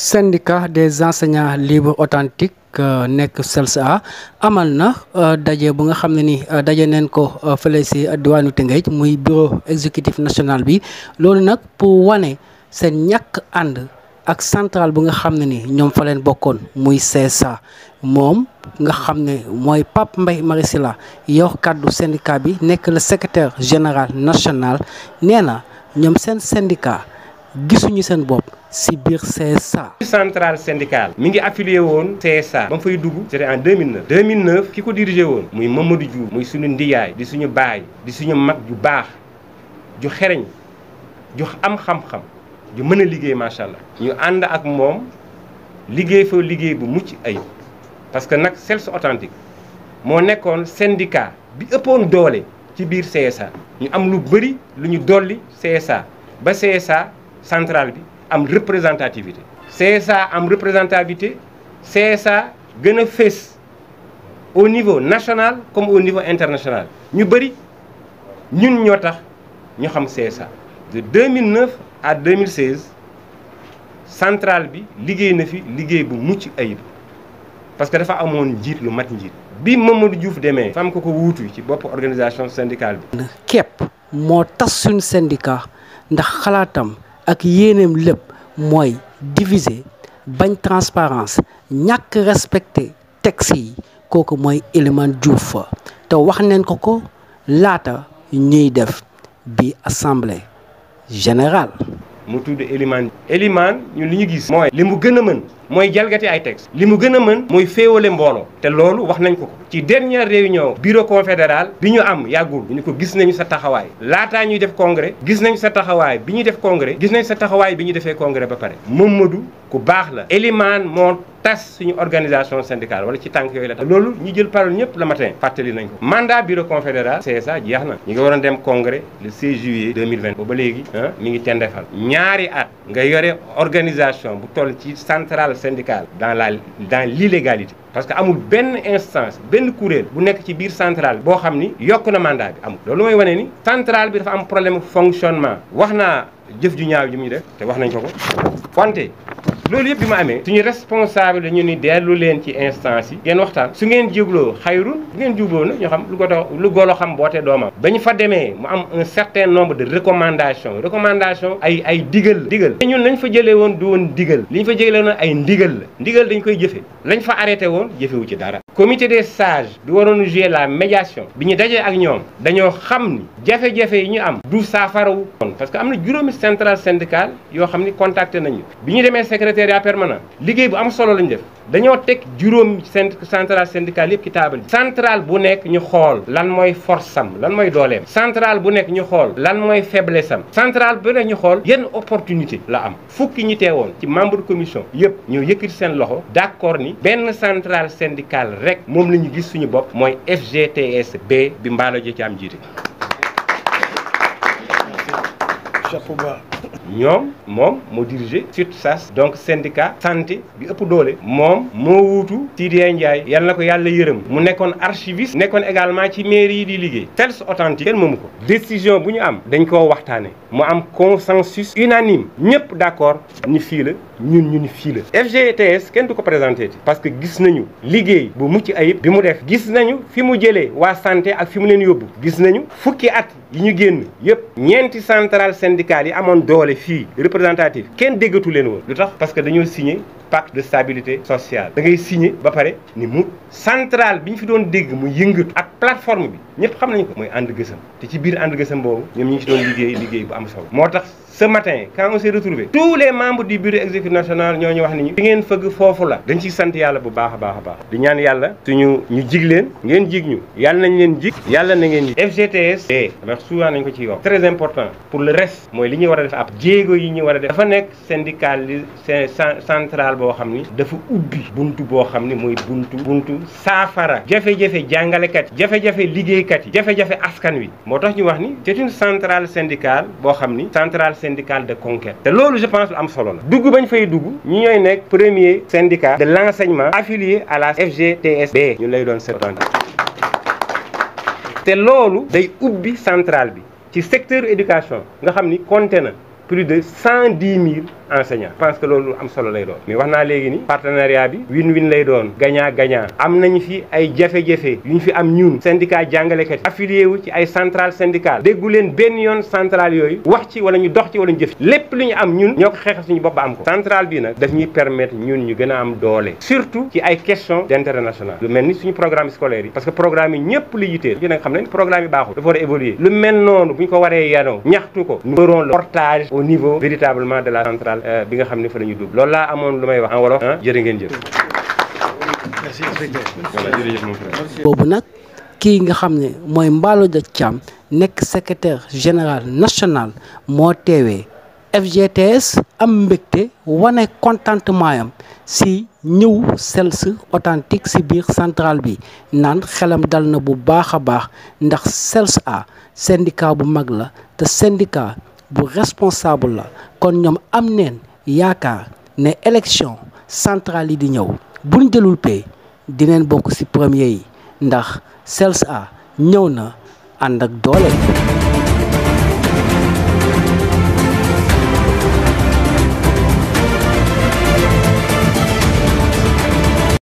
syndicat des enseignants libres authentiques nekk CELSA amal na daje bu nga xam ne ni daje neen ko fële si diwaanu Tëngéej muy bureau exécutif national bi loolu nag pour wane seen ñàkk ànd ak centrale bu nga xam ne ni ñoom fa leen bokkoon muy CSA moom nga xam ne mooy Pape Mbaye Marisila yor kàddu syndicat bi nekk le secrétaire général national nee na ñoom seen syndicat gisuñu seen bopp si biir CSA. centrale syndicale mi ngi affilié woon CSA ba mu fay dugg c'était en 2009 2009 ki ko dirigé woon muy Mamadou Diouf muy suñu ndiyaay di suñu baay di suñu mag ju baax ju xereñ ju am xam-xam ju mën a liggéey macha allah. ñu ànd ak moom liggéey fa liggéey bu mucc ayib parce que nag CELS authentique moo nekkoon syndicat bi ëppoon doole ci biir CSA ñu am lu bëri lu ñu dolli CSA ba CSA centrale bi. am représentativité CSA am représentativité CSA gën a fés au niveau national comme au niveau international ñu bëri ñun ñoo tax ñu xam CSA de 2009 à 2016 centrale bi liggéey na fi liggéey bu mucc ayib parce que dafa amoon njiit lu mat njiit bi Mamadou Diouf demee fam ko ko wuutu ci bopp organisation syndicale bi képp moo tas suñ syndicat ndax xalaatam ak yéeneem lépp mooy diviser bañ transparence ñàkk respecter texte yi kooku mooy Elimane Diouf fa te wax neen ko ko laata ñuy def bi assemblée générale. mu tudd Elimane Elimane ñun li ñu gis. mooy li mu gën a mën mooy jalgati ay texte li mu gën a mën mooy féewale mbooloo te loolu wax nañ ko ko ci dernière réunion bureau confédéral bi ñu am yàggul ñu ko gis nañu sa taxawaay laataa ñuy def congrès gis nañu sa taxawaay bi ñuy def congrès gis nañu sa taxawaay bi ñu defee congrès ba pare Mamadou ku baax la Elimane moo tas suñu organisation syndicale wala ci tànk yooyu la tax loolu ñu jël parole ñëpp le matin fàttali nañ ko mandat bureau confédéral CSA jeex na ñu ngi waroon dem congrès le 16 juillet 2020 ba léegi ah mi ngi tendefal ñaari at nga yore organisation bu toll ci centrale syndicale dans la dans l'illégalité parce que amul benn instance benn kuréel bu nekk ci biir centrale boo xam ni yokk na mandat bi amul loolu mooy wane ni centrale bi dafa am problème fonctionnement wax naa jëf ju ñaaw ji muy def te wax nañ ko ko wante loolu yëpp bi ma amee suñu responsable dañu ni dellu leen ci instance yi ngeen waxtaan su ngeen jégloo xayrun bu ngeen jubloo nag ñu xam lu ko lu golo xam boote doomam ba ñu fa demee mu am un certain nombre de recommandations recommandation ay ay digal digal ñun lañ fa jëlee woon du woon digal li ñu fa jëlee woon ay ndigal la ndigal dañ koy jëfe lañ fa arrêté woon jëfewu ci dara comité des sages bi waroon jouer la médiation bi ñu dajee ak ñoom dañoo xam ni jafe-jafe yi ñu am du saafarawu parce que am na juróomi centrale syndicale yoo xam ni contacté nañu bi ñu demee secrétariat permanent liggéey bu am solo lañu def dañoo teg juróom centrale syndicale yëpp ci taabal ji centrale bu nekk ñu xool lan mooy force am lan mooy dooleem centrale bu nekk ñu xool lan mooy faiblesse am centrale bu nekk ñu xool yenn opportunité la am fukki ñi teewoon ci membre de commission yëpp ñoo yëkkati seen loxo d'accord ni benn centrale syndicale rek moom la ñu gis suñu bopp mooy FGTS B bi mbaalo ji ci am jiite chapeau bas ñoom moom moo dirigé surtout SAS donc syndicat santé bi ëpp doole moom moo wuutu Sidya Ndiaye yal na ko yàlla yërëm mu nekkoon archiviste nekkoon également ci mairie yi di liggéey CELS authentique kenn moomu ko décision bu ñu am dañ koo waxtaane mu am consensus unanime ñëpp d'accord ni fii la ñun ñu ni fii la FGTS kenn du ko présenté ti parce que gis nañu liggéey bu mucc ayib bi mu def gis nañu fi mu jëlee waa santé ak fi mu leen yóbbu gis nañu fukki at yi ñu génn yëpp ñeenti centrale syndicale yi amoon doole fii représentative kenn déggatu leen woon lu tax parce que dañoo signé pacte de stabilité sociale da ngay signé ba pare ni mu centrale bi ñu fi doon dégg mu yëngatu ak plateforme bi ñëpp xam nañu ko mooy ànd gësam te ci biir ànd gësam boobu ñoom ñi ngi ci doon liggéey liggéey bu am solo moo tax ce matin quand on s'est retrouvé tous les membres du bureau exécutif national ñoo ñu wax ni ñu fi ngeen fëgg foofu la dañ ciy sant yàlla bu baax a baax a baax di ñaan yàlla suñu ñu jig leen ngeen jig ñu yàlla nañ leen jig yàlla na ngeen jig FGTS d wax souvent nañ ko ci wax très important pour le reste mooy li ñuy war a def ab jéego yi ñu war a def dafa nekk syndical central boo xam ni dafa ubbi buntu boo xam ni mooy buntu buntu saafara jafe-jafe jàngalekat yi jafe-jafe liggéeykat yi jafe-jafe askan wi moo tax ñu wax ni c'est une centrale syndicale boo xam ni centrale syndicale de conquête te loolu je pense lu am solo la dugg bañ fay dugg ñi ñooy nekk premier syndicat de l'enseignement affilié à la FGTSB ñu lay doon seetaan te loolu day ubbi centrale bi ci secteur éducation nga xam ni compté na plus de cent dix mille enseignants je pense que loolu am solo lay doon mais wax naa léegi ni partenariat bi win-win lay doon gagnant gagnant am nañu fi ay jafe-jafe yu ñu fi am ñun syndicat jàngalekat yi affilié wu ci ay centrale syndicale déggu leen benn yoon centrale yooyu wax ci wala ñu dox ci wala ñu jëf ci lépp lu ñu am ñun ñoo ko xeexal suñu bopp ba am ko centrale bi nag daf ñuy permettre ñun ñu gën a am doole surtout ci ay questions d'intérêt national lu mel ni suñu programme scolaire yi parce que programme yi ñëpp la yitteel ñu nag xam nañ programme yi baaxul dafa war a évoluer lu mel noonu bu ñu ko waree yanoo ñaxtu ko nous ferons le portage au niveau véritablement de la centrale bi nga xam ne fa la ñu dugg loolu laa amoon lu may wax en wolof ah jërë ngeen jëf Merci, inspecteur. voilà jërëjëf mon frère boobu nag kii nga xam ne mooy Mballo Dia Thiam nekk secrétaire général national moo teewee FGTS am mbégte wane contentement yam si ñëw CELS authentique si biir centrale bi naan xelam dal na bu baax a baax ndax CELS a syndicat bu mag la te syndicat bu responsable la kon ñoom am neen yaakaar ne élection centrale yi di ñëw buñ jëlul pay dineen bokk ci premier yi ndax CELS a ñëw na ànd ak doole